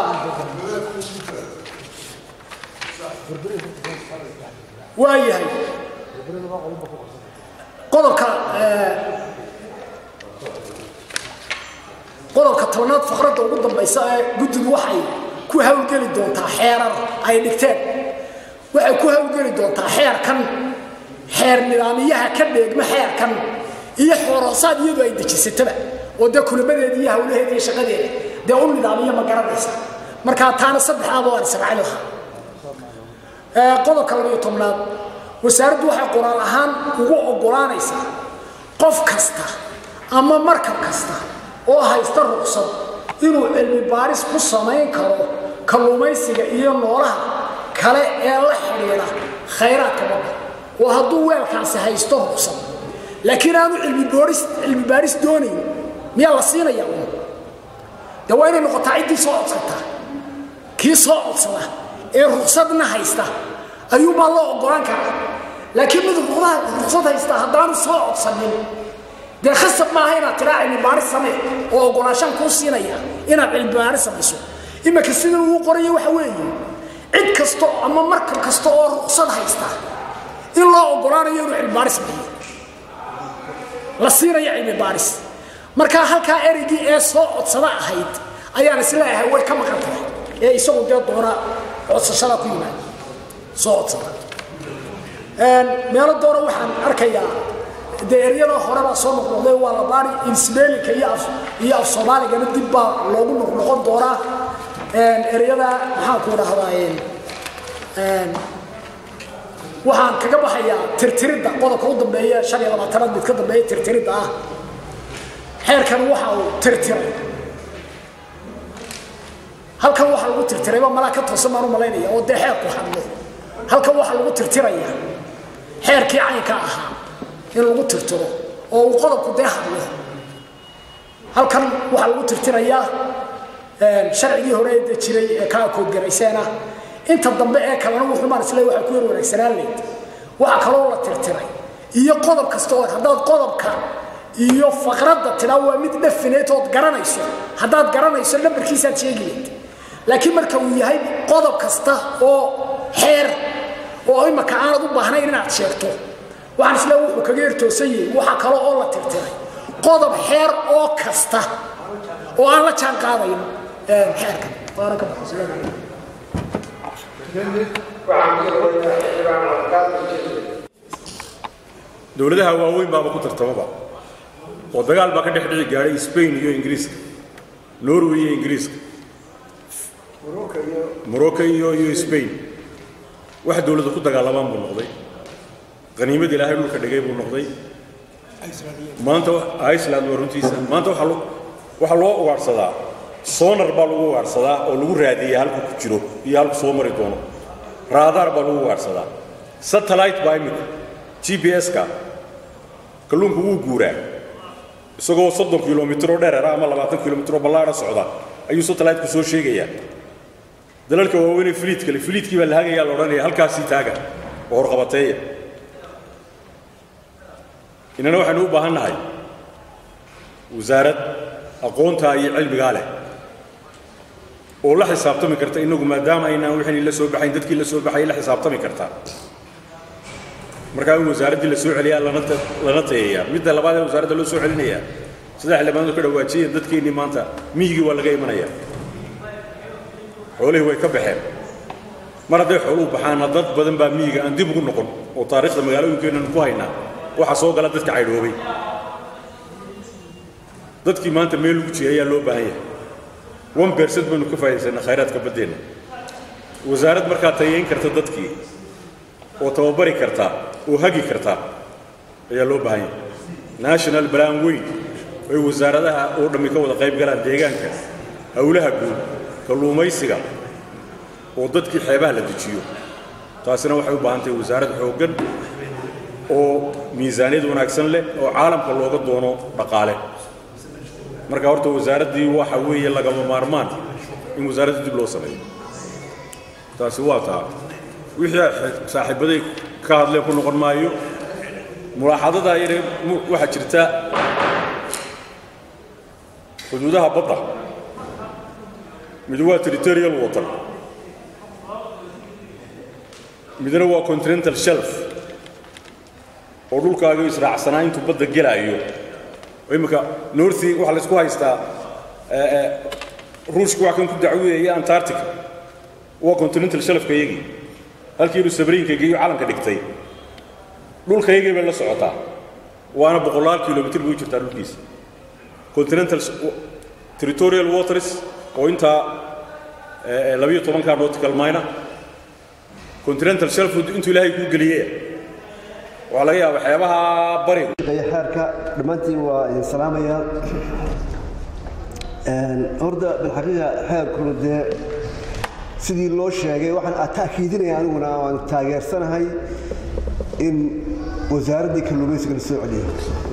waayahay qodobka qodobka tobanaad faqradda ugu dambaysa ee guddigu waxay ku hawlgeli doontaa xeerar ay dhigteen waxay ku hawlgeli doontaa xeerkan xeer nidaamiyaha ka dheegma xeerkan iyo xooroosaad iyadu ay dejisataba oo dee kulamadeeda iyo hawlaheeda iyo shaqadeeda dee u nidaamiyo ma garanaysa markaa taana saddexdaaba waan israacin lahaa qodobka labayo tobnaad wasaaraddu waxay qoraal ahaan ugu oggolaanaysaa qof kasta ama markab kasta oo haysta ruqsad inuu cilmi baaris ku samayn karo kalluumaysiga iyo noolaha kale ee la xidhiidha khayraadka badda oo hadduu weelkaasi haysto ruqsad laakiin aanu cilmibaaris cilmi baaris doonayn miyaa la siinaya un de waa inay noqotaa ciddii soo codsataa kii soo codsada ee ruqsadna haysta ayuunbaa loo oggolaan karaa laakiin mid ruqsad haysta haddaanu soo codsanin dee khasab maaha inaad tiraa cilmibaaris samee oo oggolaashaan kuu siinaya inaad cilmibaaris samayso iminka sidan uu qorayo waxa weeye cid kasta ama markab kasta oo ruqsad haysta in loo oggolaanayo inuu cilmibaaris sameeyo la siinayo cilmibaaris markaa halkaa ereygii ee soo codsada ahayd ayaan isleeyahay way ka maqan tahay ee isagu dee doona codsashada ku yimaada soo codsada meelo doona waxaan arkayaa dee eryada horebaa soo noqnoqday waa la baari insbelinka iyo af iyo af soomaaligana dib baa loogu noqnoqon doonaa eryada maxaan ku dhahdaa waxaan kaga baxayaa tirtiridda qodobka u dambeeya shan iyo labaatanaad mid ka dambeeya tirtiridda ah xeerkan waxa uu tirtiray halkan waxaa lagu tirtirayba malaa ka toosan baan u malaynaya oo dee xeerku hadlo halkan waxaa lagu tirtirayaa xeerkii caynka ahaa in lagu tirtiro oo uu qodobku dee hadlo halkan waxaa lagu tirtirayaa sharcigii hore ee jiray ee kaa koodgarayseena inta dambe ee kalena wuxuu maan isle waxaa ku yar wanaagsanaan leyd waxaa kaloo la tirtiray iyo qodob kasta oo haddaad qodobka iyo faqradda tidaa waa mid dhafineed ood garanayso haddaad garanayso nambarkiisaad sheegi leyd laakiin marka uu yahay qodob kasta oo xeer oo imaka aanad u baahnayn inaad sheegto waxaan isle wuxuu kaga ertoosan yahay waxaa kale oo la tirtiray qodob xeer oo kasta oo aan la jaan qaadayn xeerkan waana ka baxay dowladaha waaweyn baaba ku tartamaba oo dagaal baa ka dhex dhici gaadhay spain iyo ingiriiska norway iyo ingiriiska morocco iyo iyo spain wax dowladda ku dagaalamaan buu noqday qaniimad ilaahay dhulka dhigay buu noqday maanta iceland waa runtiisa maanta waxaa loo waxaa loo ugaadhsadaa sonar baa lagu ugaadhsadaa oo lagu raadiyaa halku ku jiro iyo halku soo mari doono raadaar baa lagu ugaadhsadaa satellite baa imika g p s-ka kalluunku wuu guuraa isagoo soddon kilomitr oo dhereera ama labaatan kilomitr oo ballaara socda ayuu satellite-ku soo sheegayaa dalalka waaweynee filiid kale filiidkii baa la hagayaa la odhanaya halkaasii taaga oo horqabateeya inana waxaynu u baahan nahay wasaarad aqoontaa iyo cilmigaa leh oo la xisaabtami karta inagu maadaama aynaan wixii la soo baxayn dadkii la soo baxay la xisaabtami kartaa markaa in wasaaraddii la soo celiyaa lana ta- lana tayeeyaa midda labaad ee wasaaradda loo soo celinayaa sida xildhibaanadu ka dhawaajiyeen dadkeennii maanta miyigii waa laga imanayaa xoolihii way ka baxeen mar hadday xooluhu baxaana dad badan baa miyiga aan dib ugu noqon oo taariikhda magaalooyinkeennan ku haynaa waxaa soo gala dadka caydhoobay dadkii maanta meel lagu jiray ayaa loo baahan yahay one percent baynu ka faa'iidaysanaa khayraadka baddeenna wasaarad markaa tayeyn karta dadkii oo tababari karta oo hagi karta ayaa loo baahan yahay national plan weyn ay wasaaradaha oo dhammi ka wada qayb galaan deegaanka howlaha guud kalluumaysiga oo dadkii xeebaha la dejiyo taasina waxay u baahan tahay wasaarad xooggan oo miisaaniyad wanaagsan leh oo caalamka looga doono dhaqaale marka horta wasaaraddii waxa weeye lagama maarmaan in wasaaradda dib loo sameeyo taasi waa taa wixii ay saaxiibaday ka hadleen ku noqon maayo mulaaxadadaa yare mu- waxaa jirta xuduudaha badda mid waa territorial water midna waa continental shelf oo dhulkaaga israacsanaa intuu badda gelaayo oo imminka northi waxaa la isku haystaa eh, eh, ruushka wax kan ku dacweeyaya antarctica waa continental shelfka iyagii halkii inuu sabriinka geeyo calanka dhigtay dhulka iyagii bay la socotaa waana boqolaal kilomitr buu jirtaa dhulkiisa continental territorial waters oo intaa eh, eh, labiyo tobankaa nautical mine continental shelf intuu ilaahay kuu geliyey waxaa laga yaaba waxyaabaha bariga xeerka dhammaantiin waa idin salaamayaa horda bilxaqiiqa xeerkuna dee sidii loo sheegay waxaan taakiidinaya aniguna waan taageersanahay in wasaaraddii kalluumaysiga la soo celiyo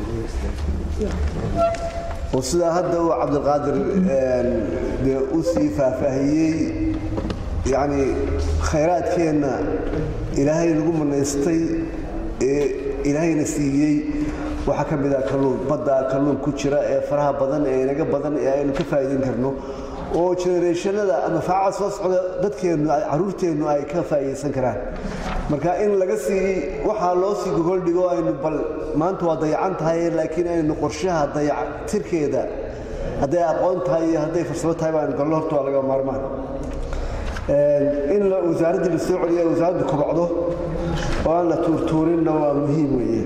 oo sidaa hadda uu cabdilqaadir dee u sii faahfaahiyey yacni khayraadkeenna ilaahay nagu manaystay ee ilaahayna siiyey waxaa ka mid ah kalluun badda kalluun ku jira ee faraha badan ee inaga badan ee aynu ka faa'iidayn karno oo generationada ama faaca soo socda dadkeennu ay- carruurteennu ay ka faa'iidaysan karaan marka in laga sii waxaa loo sii gogol dhigo aynu bal maanta waa dayacan tahay laakiin aynu qorshaha dayactirkeeda hadday aqoon tahay iyo hadday farsamo tahay baanu galno horta waa laga maarmaan in la- wasaaraddii la soo celiyo wasaaraddu kobocdo oo aan la tuurtuurinna waa muhiim weeye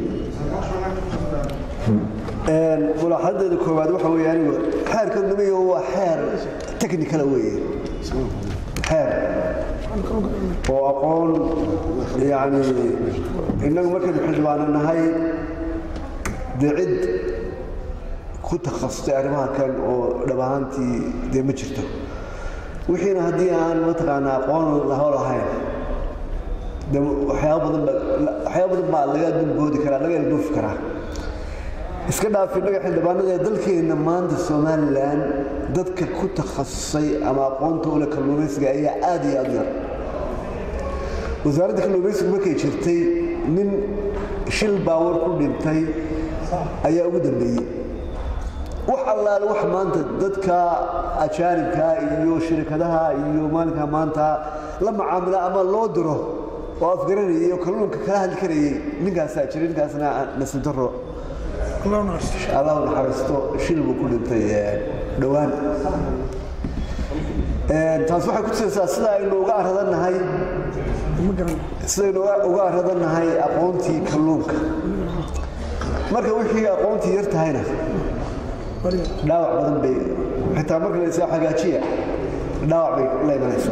mulaaxadadeeda koowaad waxa weeye anigu xeerka numiga waa xeer technicala weeye xeer oo aqoon yani innagu markaynu xildhibaano nahay dee cid ku takhasustay arrimaha kan oo dhab ahaantii dee ma jirto wixiina haddii aan mataqaanaa aqoon laho lahayn de waxyaaba badan ba waxyaaba badan baa laga dulboodi karaa laga ilduufi karaa iska dhaaf innaga xildhibaanada ee dalkeenna maanta somalilan dadka ku takhasusay ama aqoonta ule kalluumaysiga ayaa aad iyo aad u yar wasaaradda kalluumaysigu markay jirtay nin shil baawar ku dhintay ayaa ugu dambeeyey wax allaale wax maanta dadka ajaanibka iyo shirkadaha iyo maalinka maanta la macaamila ama loo diro oo afgaranayay oo kalluunka kala hadli karayay ninkaasaa jiray ninkaasna nasiib daro allah u naxariisto shil buu ku dhintay dhowaan taas waxay ku tusaysaa sida aynu uga aradannahay sidaynu uga aradannahay aqoontii kalluunka marka wixii aqoontii yar tahayna dhaawac badan bay xitaa marka la hagaajiya dhaawac bay la imanaysa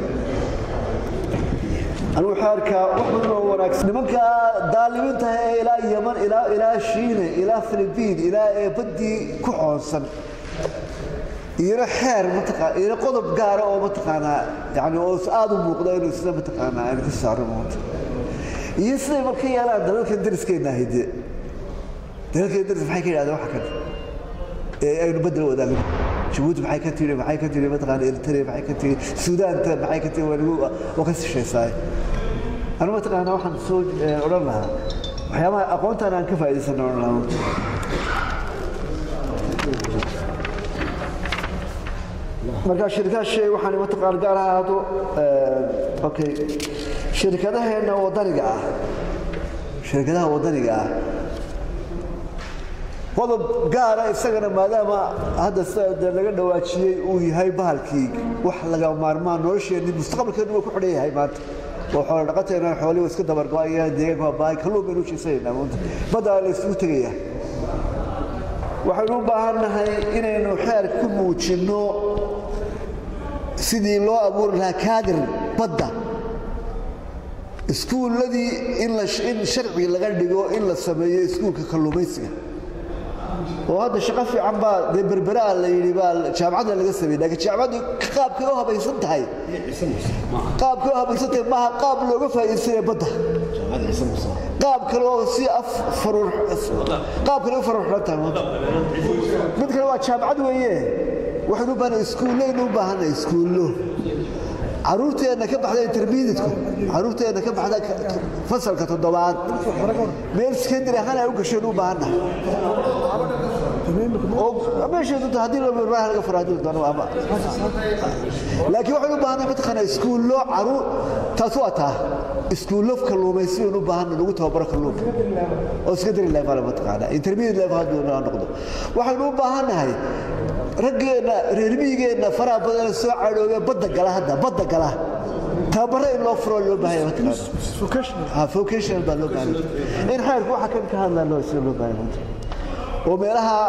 anigu waxaa arkaa wax badan oo wanaagsan nimanka daalimiinta ee ilaa yaman ilaa ilaa shiine ilaa filibiin ilaa ee baddii ku xoonsan iyana xeer mataqaa iyana qodob gaara oo mataqaanaa yani oo aada u muuqda inuu sida mataqaanaa aynu ka saarno maanta iyo siday marka yeelaan dalalkan dariskeenna ahayde dalalkan daris maxay ka yidhahdeen waxa kan ee aynu bedel wadaagno jabuuti maxay ka tiri maxay ka tiri mataqaana eritrea maxay ka tiri suudaanta maxay ka tiri waa waa ka sishaysaay anu mataqaana waxaan soo odhan lahaa waxyaabaha aqoontaan aan ka faa'iidaysanno odhan lahaa markaa shirkadaha shay waxaan mataqaan gaar ahaado okay shirkadaheena wadaniga ah shirkadaha wadaniga ah qodob gaara isagana maadaama hadda sida dee laga dhawaajiyey uu yahay bahalkii wax laga maarmaan nolosheenni mustaqbalkeenu waa ku xidhan yahay maanta oo xoolo dhaqateena xoolihii waa iska dabargo-ayaan deegaanka waa baahay kalluun baynu ujeesanaynaa maanta baddaa la isugu tegaya waxaynu u baahannahay inaynu xeer ku muujinno sidii loo abuuri lahaa kaadir badda iskuulladii in in sharci laga dhigo in la sameeyo iskuulka kalluumaysiga oo hadda shaqo fiican baa dee berberaa la yidhi baa jaamacadda laga sameeyey laakiin jaamacaddu qaabkay u habaysan tahay qaabkay u habaysan tahay maaha qaab looga faa'iidaysanaya badda qaab kale oo si af faruur qaab kale u faruurxan tahay maanta mid kale waa jaamacad weeye waxaynu u baahnay iskuullaynu u baahanay iskuullo caruurteenna ka baxda intermediatku caruurteenna ka baxda fasalka toddobaad meel secondary ahaan ay u gasheen u baahannahay meesheedu haddii loo barbaaha laga faro haddii doono ama laakiin waxaan u baahannahay mataqaanaa iskuullo caruur taas waa taa iskuullo kalluumaysi baynu u baahannahay lagu tababaro kalluunka oo secondary level mataqaanaa intermediate level hadduu noo noqdo waxaynu u baahannahay raggeenna reer miyigeenna faraha badan soo cadhoobe badda gala hadda badda gala tababaro in loo furo loo baahaya vocational baa loo baahaya in xeerku waxa kan ka hadlaa loo sida loo baahaya oo meelaha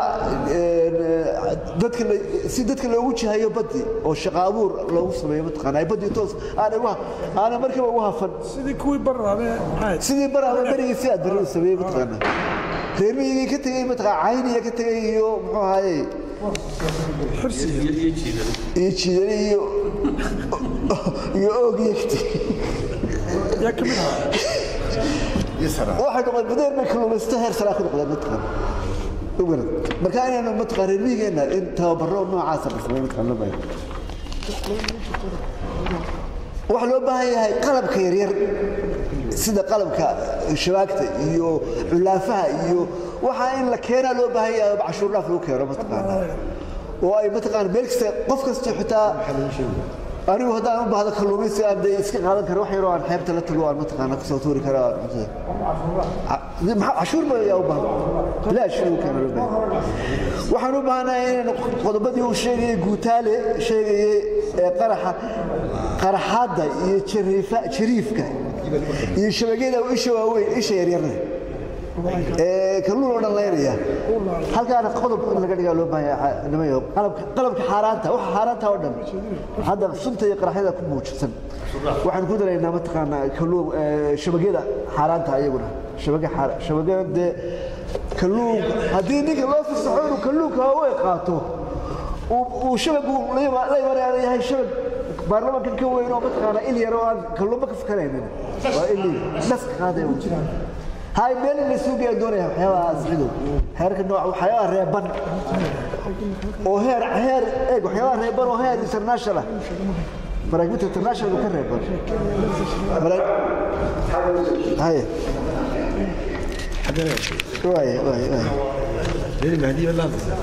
dadka si dadka loogu jihayo baddi oo shaqo abuur loogu sameeyo mataqaanaa baddi toos aanay wax aanay markiiba ugu hafan sidii kuwii baraabe sidii baraabe berigii si aad bari u sameeyey mataqaanaa reer miyigii ka tegey mataqaa cayniya ka tegey iyo muxuu ahaaye iyo jiidane iyo iyo oogiya ka tegey yaa ka mid ahaa waxay noqdeen badeer bay kalluumaysato heer saraa ku noqdeen mataqaana ugarad marka inaynu mataqaa reer miyigeenna in tababaro noocaasa la sameeyo mataqaan loo baahan waxaa loo baahan yahay qalabka yaryar sida qalabka shabaagta iyo culaafaha iyo waxaa in la keenaa loo baahan yahay cashuur dhaaf lagu keeno mataqaanaa oo ay mataqaana meel kasta qof kasta xitaa anigu haddaan u baahdo kalluumaysi aan dee iska qaadan karo wax yaroo aan xeebta la tago aan mataqaana kusoo tuuri karo aan cuntada cashuur ba ayaa u baahan bilaash lagu keeno loo baahan waxaan u baahanahay inaynu qodobadii uu sheegayey guutaale sheegayey ee qaraxa qaraxaadda iyo jariifa jariifka iyo shabagyada isha waaweyn isha yaryarna ee kalluun oo dhan laynaya halkaana qodob in laga dhigaa loo baahan nimayo qalabka qalabka xaaraanta waxa xaaraanta oo dhan hadda sunta iyo qaraxyada ku muujisan waxaan ku daraynaa mataqaanaa kalluun shabagyada xaaraanta ayaguna shabaga shabagyada dee kalluun haddii ninka loo fasaxo inuu kalluunka waaweyn qaato uu shabagu la imanaya yahay shabag baarlamaankan ka weyn oo mataqaanaa il yar oo aan kalluunba ka fakaraynin waa ili naska qaaday هاي مين اللي سوق يدورها وحياة أسعده هيرك النوع وحياة ريبان وهير هير إيه وحياة ريبان وهير انترناشونال مراكبة انترناشونال وكان ريبان هاي واي واي واي ليه المهدي ولا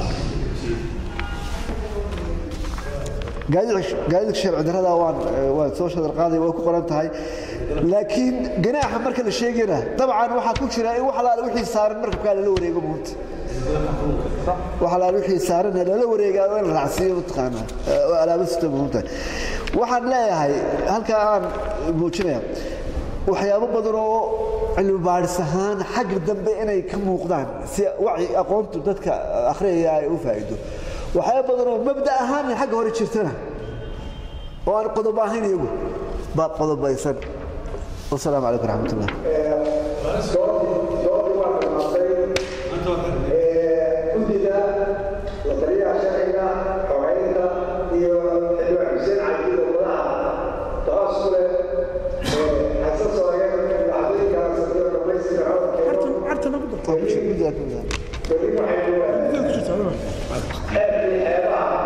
gaadiidka sharci darrada waan waan soo shadar qaaday waa ku qoran tahay laakiin ganaaxa marka la sheegayna dabcan waxaa ku jira in wax alaale wixii saaran markabkaa lala wareego muunta wax alaale wixii saaran lala wareegaa oo in la raacsiiyo mataqaanaa oo alaabo sita muunta waxaan leeyahay halkaa aan muujinaya waxyaabo badan oo cilmi baadhis ahaan xagga dambe inay ka muuqdaan si wacyi aqoontu dadka akhriyaya ay u faa'iido waxyaabo badan oo mabda ahaan xagga hore jirtana oo aan qodob ahayn iyagu baa qodobaysan wasalaamu calaykum raxmat ullah guddiga la taliyaha sharciga xogeynta iyo xildhibaan xuseen cabdi oo madaxa taas ku leh xasan sooreer dhacdooyinkaas iyo dhamaystira codkeeno berri waxaynu xeebkii xeebaha